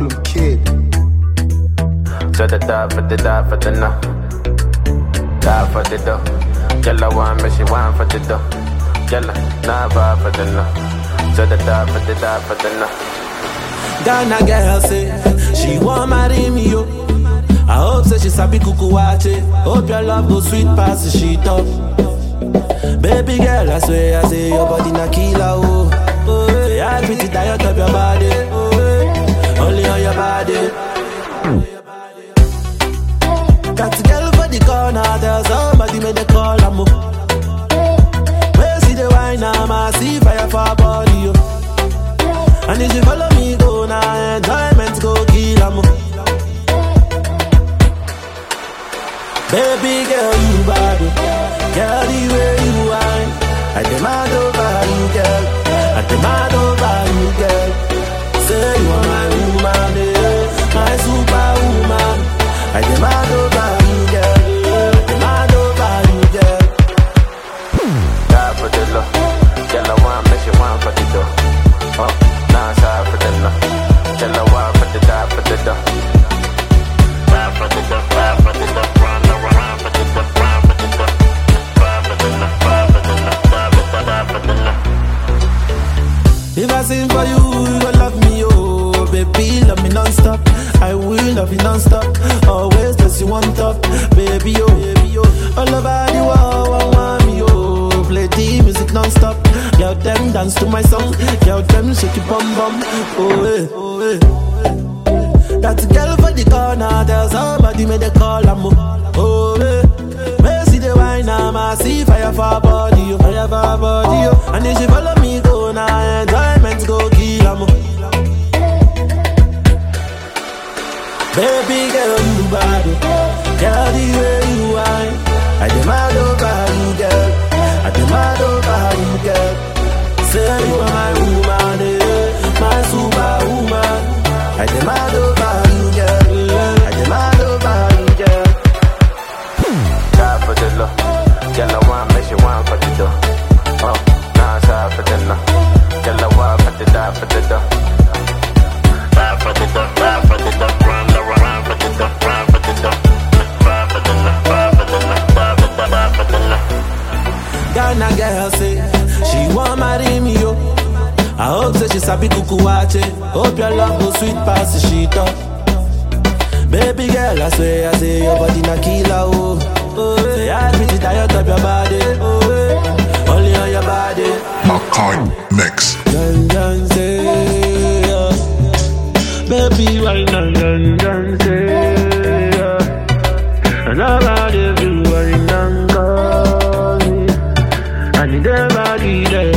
Problem kid. So the die for the die for the no. Die for the dough. Yella one, but she want for the dough. Yella, nah vibe for the no. So the die for the die for the no. Ghana girl say she want marry me yo. I hope say she sabi kuku wache. Hope your love go sweet past the sheet up. Baby girl, I swear I say your body na killer oh. Oh, yeah, I pretty diet of your body. Oh, yeah. only on your body. Got a girl for the corner, there's somebody made the call I'm Where see the wine, I'm a see fire for her body yo. And if you follow me, go now, enjoyment go kill 'em. Baby girl, you bad, oh. girl, the way you whine. I demand over you, girl. I demand over you, girl. Say you are my woman, eh, my superwoman. I demand over you, girl. I demand over you, girl. Die for the love. Yella one, but she want for the dough. Oh, nah, sorry for the no. Yella one for the die for the dough. Die for the dough, die for the dough. Run around for the dough, run for the dough. Die for the no, die for the no, die for the die for the no. If I sing for you, you gon' love me, oh Baby, love me non-stop I will love you non-stop Always just you on top Baby, oh, baby, oh All over the world, I want me, oh Play the music non-stop Girl, them dance to my song Girl, them shake your bum bum Oh, eh, oh, eh That girl for the corner There's somebody made a call, I'm Oh, eh Where see the wine, I'm a see fire for her body, oh Fire for her body, oh And if she follow me, go now Enjoyment go kill, I'm Baby girl, you bad, oh. Girl, the way you whine I demand over you, girl I demand over you, girl Say you are my woman, eh My superwoman I demand over you, girl I demand over you, girl Die for the love. Yella one, but she want for the dough. Oh, nah, sorry for the no. Yella one, but the die for the dough. Die for the dough, die for the dough. Run around for the dough, run for the dough. Die for the no, die for the no, die for the die for the no. Ghana girl say she want marry me yo. I hope say she sabi kuku wache. Hope your love go sweet past the sheet up. Baby girl, I swear I say your body na killer oh. Oh, say I pretty diet of your body. Oh, eh. only on your body. Makai Mix. Dun dun say, yeah. baby why dun dun dun say, yeah. and about everywhere in Angola. I need everybody there.